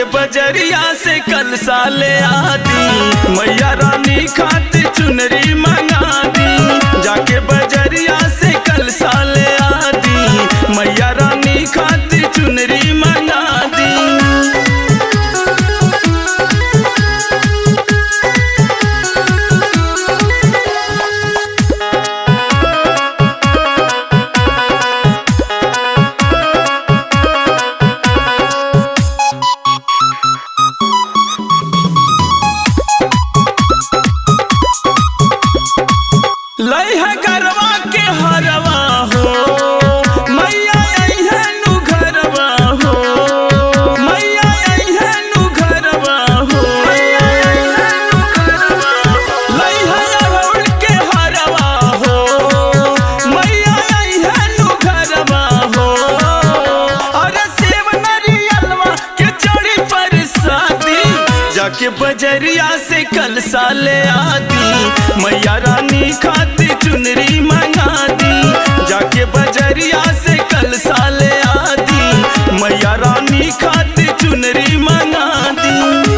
बजरिया से कल साले आदी मैया रानी खातिर चुनरी मंगा दी जाके बजरिया से कल साले आदी मैया रानी खातिर चुनरी मंगा दी लई है गरवा के हरवा हो मैया आई है नु घरवा हो मैया आई है नु घरवा हो लई है अरहुल के हरवा हो मैया आई है नु घरवा हो अरे सेव नरियलवा के चढ़ी पर शादी जाके बजरिया से कल साले आदी मैया रानी खातिर चुनरी मंगा दी जाके बजरिया से कल साले आदी मैया रानी खातिर चुनरी मंगा दी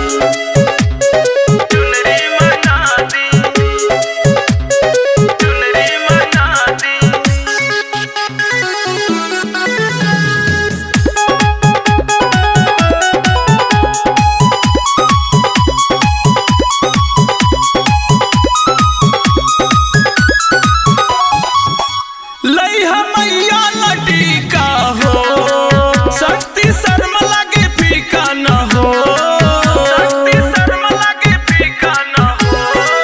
चुनरी मंगा दी चुनरी मंगा दी लई मैया लटिका हो शक्ति शर्म लगे फीका न हो शक्ति शर्म लगे फीका न हो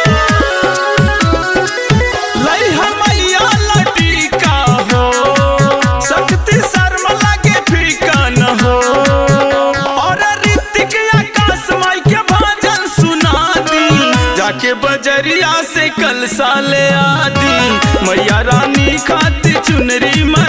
लई मैया लटिका हो शक्ति शर्म लगे फीका न हो और ऋतिक आकाश माई के भजन सुना दी जाके बजरिया से कल साले आदी मैया रानी खातिर चुनरी